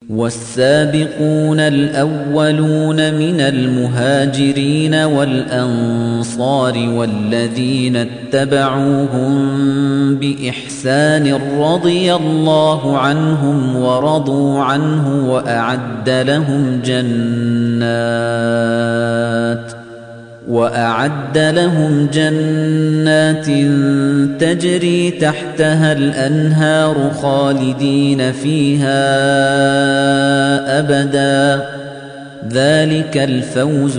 والسابقون الأولون من المهاجرين والأنصار والذين اتبعوهم بإحسان رضي الله عنهم ورضوا عنه وأعد لهم جنات وأعد لهم جنات تجري تحتها الأنهار خالدين فيها أبدا ذلك الفوز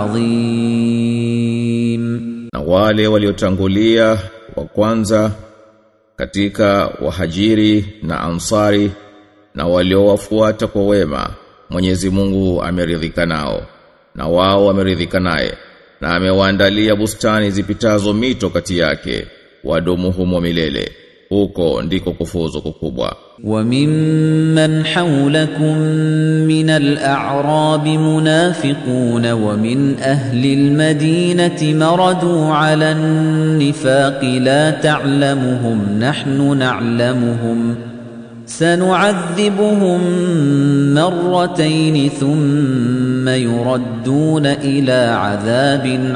العظيم na wale waliotangulia wa kwanza katika wahajiri na ansari na waliowafuata kwa wema Mwenyezi Mungu ameridhika nao na wao wameridhika naye na amewaandalia bustani zipitazo mito kati yake wadumu humo milele huko ndiko kufuzu kukubwa وممن حولكم من الأعراب منافقون ومن أهل المدينة مردوا على النفاق لا تعلمهم نحن نعلمهم سنعذبهم مرتين ثم يردون إلى عذاب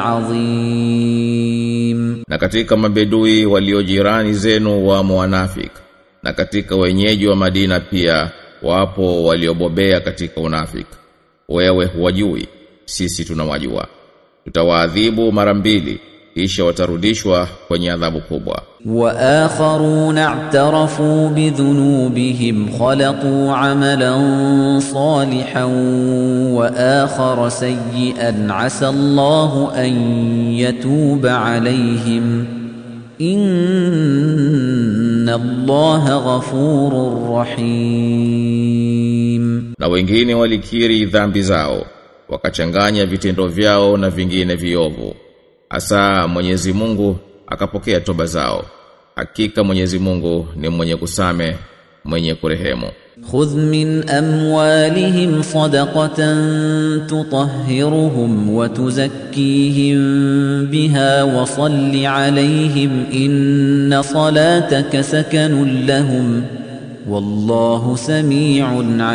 عظيم na katika mabedui waliojirani zenu wa wanafik na katika wenyeji wa Madina pia wapo waliobobea katika unafik wewe huwajui sisi tunawajua tutawaadhibu mara mbili kisha watarudishwa kwenye adhabu kubwa وآخرون اعترفوا بذنوبهم خلقوا عملا صالحا وآخر سيئا عسى الله أن يتوب عليهم إن الله غفور رحيم na wengine walikiri dhambi zao wakachanganya vitendo vyao na vingine viovu asa Mwenyezi Mungu akapokea toba zao hakika Mwenyezi Mungu ni mwenye kusame mwenye kurehemu خذ من أموالهم صدقة تطهرهم وتزكيهم بها وصل عليهم إن صلاتك سكن لهم والله سميع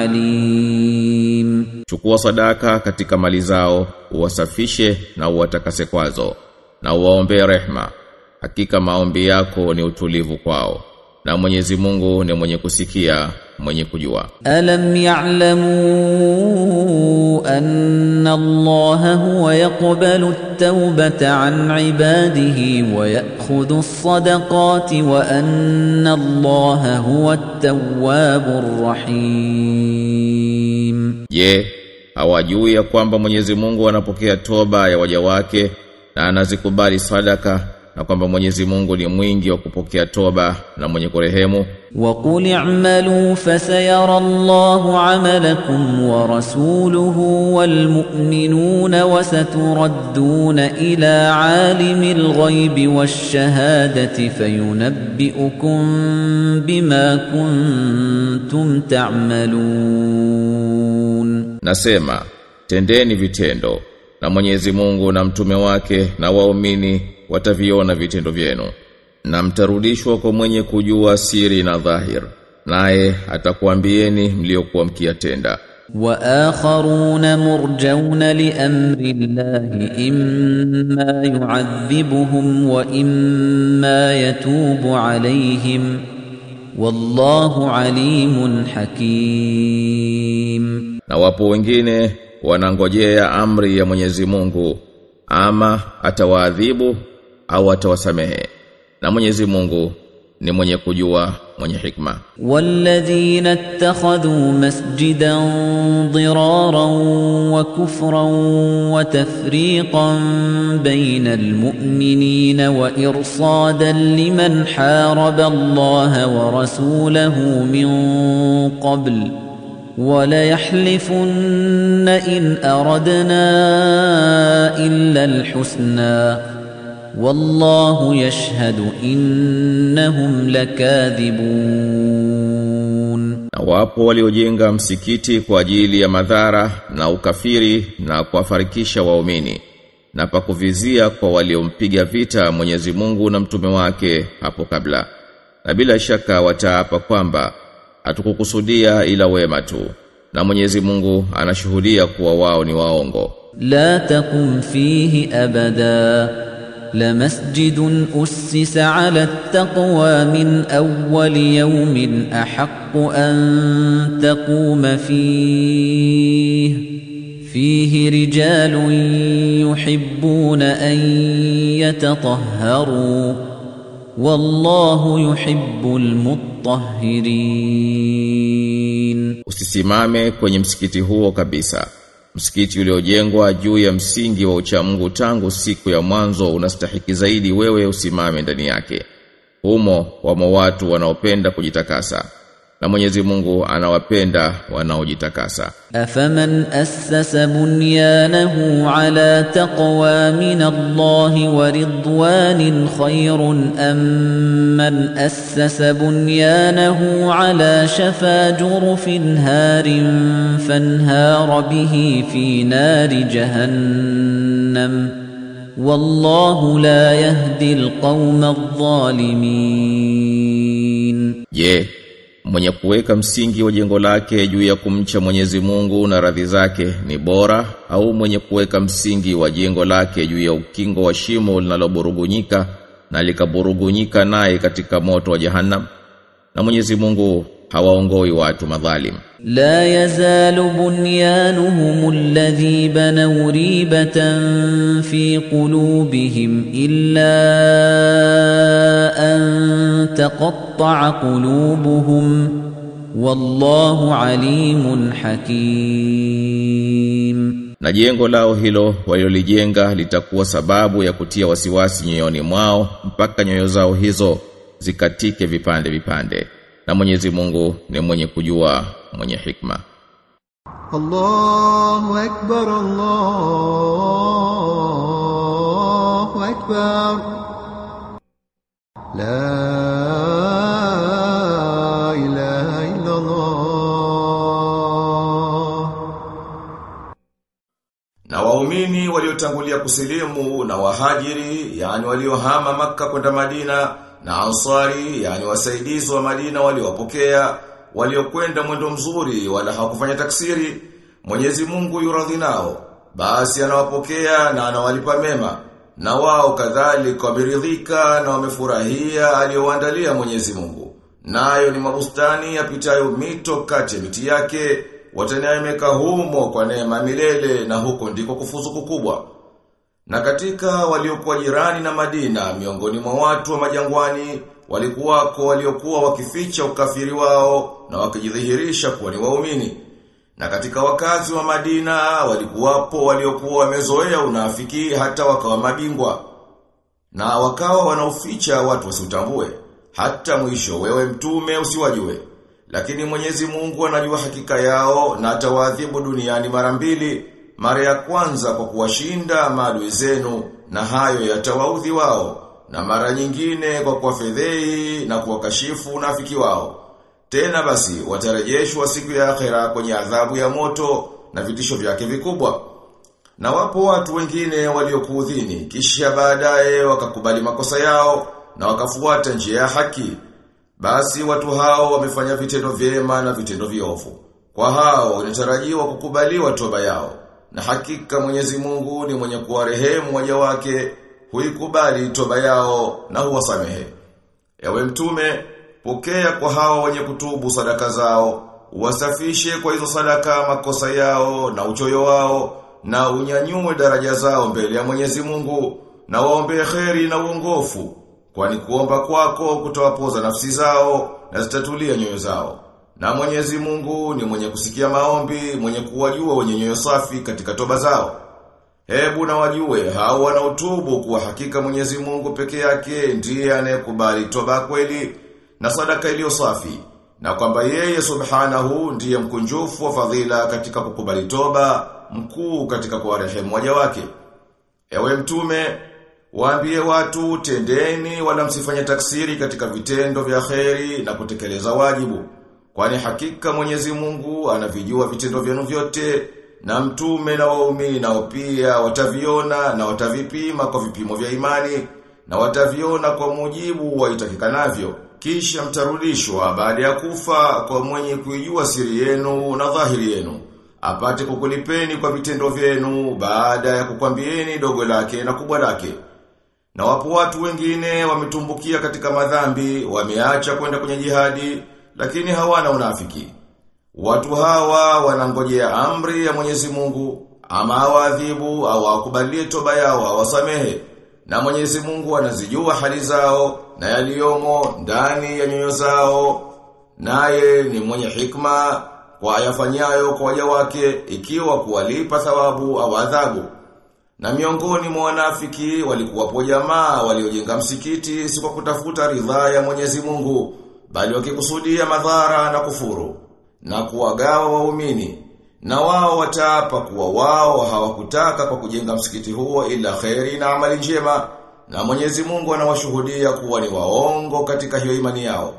عليم chukua sadaka katika mali zao uwasafishe na uwatakase kwazo na uwaombee rehma hakika maombi yako ni utulivu kwao na Mwenyezi Mungu ni mwenye kusikia mwenye kujua ألم يعلموا أن الله هو يقبل التوبة عن عباده ويأخذ الصدقات وأن الله هو التواب الرحيم Je, hawajui ya kwamba Mwenyezi Mungu anapokea toba ya waja wake na anazikubali sadaka na kwamba Mwenyezi Mungu ni mwingi wa kupokea toba na mwenye kurehemu وقل اعملوا فسيرى الله عملكم ورسوله والمؤمنون وستردون إلى عالم الغيب والشهادة فينبئكم بما كنتم تعملون Nasema tendeni vitendo na Mwenyezi Mungu na mtume wake na waumini wataviona vitendo vyenu na mtarudishwa kwa mwenye kujua siri na dhahir naye atakuambieni mliokuwa mkiyatenda وآخرون مرجون لأمر الله إما يعذبهم وإما يتوب عليهم والله عليم حكيم na wapo wengine wanangojea amri ya Mwenyezi Mungu ama atawaadhibu au atawasamehe na Mwenyezi Mungu ni mwenye kujua mwenye hikma والذين اتخذوا مسجدا ضرارا وكفرا وتفريقا بين المؤمنين وإرصادا لمن حارب الله ورسوله من قبل وليحلفن إن أردنا إلا الحسنى والله يشهد إنهم لكاذبون na wapo waliojenga msikiti kwa ajili ya madhara na ukafiri na kuwafarikisha waumini na pakuvizia kwa waliompiga vita Mwenyezi Mungu na mtume wake hapo kabla na bila shaka wataapa kwamba hatukukusudia ila wema tu na Mwenyezi Mungu anashuhudia kuwa wao ni waongo لا تقم فيه أبدا لمسجد أسس على التقوى من أول يوم أحق أن تقوم فيه فيه رجال يحبون أن يتطهروا والله يحب المطهرين Usisimame kwenye msikiti huo kabisa Msikiti uliojengwa juu ya msingi wa uchamungu tangu siku ya mwanzo unastahiki zaidi wewe usimame ndani yake. Humo wamo watu wanaopenda kujitakasa. Na Mwenyezi Mungu anawapenda wanaojitakasa. أفمن أسس بنيانه على تقوى من الله ورضوان خير أم من أسس بنيانه على شفا جرف هار فانهار به في نار جهنم والله لا يهدي القوم الظالمين Je, mwenye kuweka msingi wa jengo lake juu ya kumcha Mwenyezi Mungu na radhi zake ni bora au mwenye kuweka msingi wa jengo lake juu ya ukingo wa shimo linaloburugunyika na likaburugunyika naye katika moto wa Jahannam? Na Mwenyezi Mungu hawaongoi watu madhalim. لا يزال بنيانهم الذي بنوا ريبة في قلوبهم إلا أن تقطع قلوبهم والله عليم حكيم Na jengo lao hilo walilolijenga litakuwa sababu ya kutia wasiwasi nyoyoni mwao mpaka nyoyo zao hizo zikatike vipande vipande. Na Mwenyezi Mungu ni mwenye kujua, mwenye hikma. الله أكبر الله أكبر لا إله إلا الله Na waumini waliotangulia kusilimu na wahajiri, yani waliohama maka kwenda Madina, na ansari, yani wasaidizi wa Madina waliowapokea, waliokwenda mwendo mzuri wala hawakufanya taksiri, Mwenyezi Mungu yuradhi nao, basi anawapokea na anawalipa mema, na wao kadhalika wameridhika na wamefurahia aliyowaandalia Mwenyezi Mungu. Nayo ni mabustani yapitayo mito kati ya miti yake, wataneemeka humo kwa neema milele na huko ndiko kufuzu kukubwa. Na katika waliokuwa jirani na Madina miongoni mwa watu wa majangwani walikuwako waliokuwa wakificha ukafiri wao na wakijidhihirisha kuwa ni waumini. Na katika wakazi wa Madina walikuwapo waliokuwa wamezoea unafiki hata wakawa mabingwa. Na wakawa wanaoficha watu wasiutambue. Hata mwisho wewe mtume usiwajue. Lakini Mwenyezi Mungu anajua hakika yao na atawaadhibu duniani mara mbili. Mara ya kwanza kwa kuwashinda maadui zenu na hayo yatawaudhi wao. Na mara nyingine kwa kuwafedhei na kuwakashifu unafiki wao. Tena basi watarejeshwa siku ya akhera kwenye adhabu ya moto na vitisho vyake vikubwa. Na wapo watu wengine waliokuudhini kisha baadaye wakakubali makosa yao na wakafuata njia ya haki. Basi watu hao wamefanya vitendo vyema na vitendo viovu. Kwa hao inatarajiwa kukubaliwa toba yao. Na hakika Mwenyezi Mungu ni mwenye kuwarehemu waja wake, huikubali toba yao na huwasamehe. Ewe mtume, pokea kwa hao wenye kutubu sadaka zao, uwasafishe kwa hizo sadaka makosa yao na uchoyo wao, na unyanyue daraja zao mbele ya Mwenyezi Mungu, na waombee kheri na uongofu, kwani kuomba kwako kutawapoza nafsi zao na zitatulia nyoyo zao. Na Mwenyezi Mungu ni mwenye kusikia maombi, mwenye kuwajua wenye nyoyo safi katika toba zao. Hebu na wajue hao wanaotubu kuwa hakika Mwenyezi Mungu peke yake ndiye anayekubali toba kweli na sadaka iliyo safi na kwamba yeye subhanahu ndiye mkunjufu wa fadhila katika kukubali toba mkuu katika kuwarehemu waja wake. Ewe mtume, waambie watu tendeni wala msifanye taksiri katika vitendo vya kheri na kutekeleza wajibu. Kwani hakika Mwenyezi Mungu anavijua vitendo vyenu vyote na mtume na waumini nao pia wataviona na watavipima kwa vipimo vya imani na wataviona kwa mujibu wa itakikanavyo kisha mtarudishwa baada ya kufa kwa mwenye kuijua siri yenu na dhahiri yenu apate kukulipeni kwa vitendo vyenu baada ya kukwambieni dogo lake na kubwa lake na wapo watu wengine wametumbukia katika madhambi wameacha kwenda kwenye jihadi lakini hawana unafiki watu hawa wanangojea amri ya Mwenyezi Mungu ama awadhibu au akubalie toba yao awasamehe na Mwenyezi Mungu anazijua hali zao na yaliyomo ndani ya nyoyo zao naye ni mwenye hikma kwa ayafanyayo kwa waja wake ikiwa kuwalipa thawabu au adhabu na miongoni mwa wanafiki walikuwapo jamaa waliojenga msikiti si kwa kutafuta ridhaa ya Mwenyezi Mungu bali wakikusudia madhara na kufuru na kuwagawa waumini na wao wataapa kuwa wao hawakutaka kwa kujenga msikiti huo ila kheri na amali njema na Mwenyezi Mungu anawashuhudia kuwa ni waongo katika hiyo imani yao.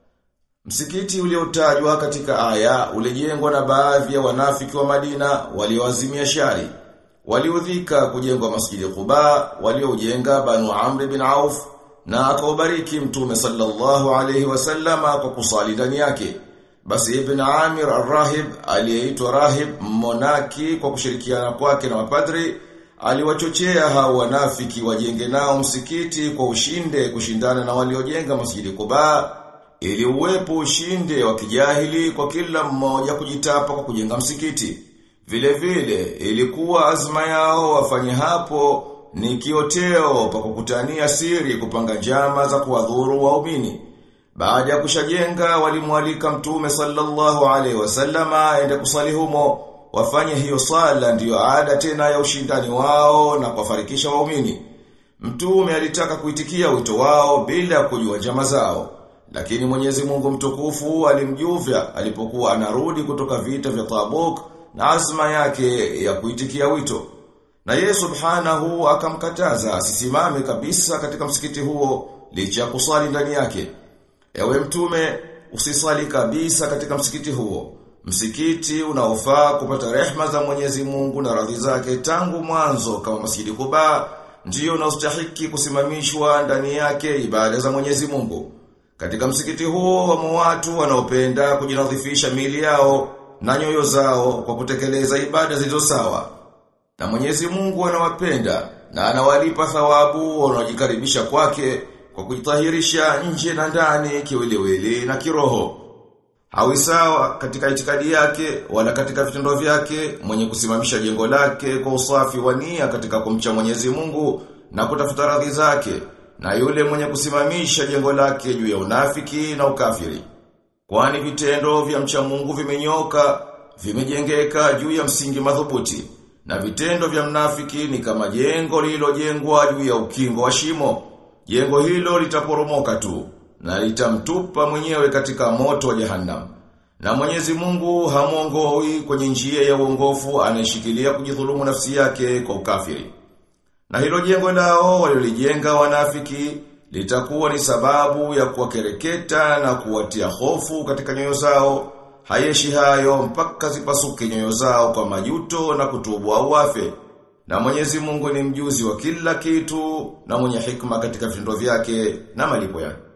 Msikiti uliotajwa katika aya ulijengwa na baadhi ya wanafiki wa Madina walioazimia shari. Waliudhika kujengwa masjidi Quba, walioujenga Banu Amr bin Auf na akaubariki Mtume sallallahu alayhi wasallama kwa kusali ndani yake. Basi Ibn Amir al-Rahib aliyeitwa Rahib Monaki kwa kushirikiana kwake na mapadri aliwachochea hao wanafiki wajenge nao msikiti kwa ushinde kushindana na waliojenga masjidi Quba ili uwepo ushinde wa kijahili kwa kila mmoja kujitapa kwa kujenga msikiti. Vile vile ilikuwa azma yao wafanye hapo ni kioteo pa kukutania siri kupanga njama za kuwadhuru waumini. Baada ya kushajenga walimwalika Mtume sallallahu alaihi wasallama aende kusali humo wafanye hiyo sala ndiyo ada tena ya ushindani wao na kuwafarikisha waumini. Mtume alitaka kuitikia wito wao bila kujua njama zao. Lakini Mwenyezi Mungu mtukufu alimjuvya alipokuwa anarudi kutoka vita vya Tabuk na azma yake ya kuitikia wito. Na yeye subhanahu akamkataza asisimame kabisa katika msikiti huo licha ya kusali ndani yake. Ewe mtume, usisali kabisa katika msikiti huo. Msikiti unaofaa kupata rehma za Mwenyezi Mungu na radhi zake tangu mwanzo kama Masjidi Quba ndio unaostahiki kusimamishwa ndani yake ibada za Mwenyezi Mungu. Katika msikiti huo wamo watu wanaopenda kujinadhifisha mili yao na nyoyo zao kwa kutekeleza ibada zilizo sawa. Na Mwenyezi Mungu anawapenda na anawalipa thawabu wanaojikaribisha kwake kwa kujitahirisha nje na ndani kiwiliwili na kiroho. Hawi sawa katika itikadi yake wala katika vitendo vyake mwenye kusimamisha jengo lake kwa usafi wa nia katika kumcha Mwenyezi Mungu na kutafuta radhi zake na yule mwenye kusimamisha jengo lake juu ya unafiki na ukafiri. Kwani vitendo vya mcha Mungu vimenyoka, vimejengeka juu ya msingi madhubuti na vitendo vya mnafiki ni kama jengo lililojengwa juu ya ukingo wa shimo. Jengo hilo litaporomoka tu na litamtupa mwenyewe katika moto wa jahannam. Na Mwenyezi Mungu hamuongoi kwenye njia ya uongofu anayeshikilia kujidhulumu nafsi yake kwa ukafiri. Na hilo jengo lao waliolijenga wanafiki litakuwa ni sababu ya kuwakereketa na kuwatia hofu katika nyoyo zao. Hayeshi hayo mpaka zipasuke nyoyo zao kwa majuto na kutubu au wafe. Na Mwenyezi Mungu ni mjuzi wa kila kitu na mwenye hikma katika vitendo vyake na malipo yake.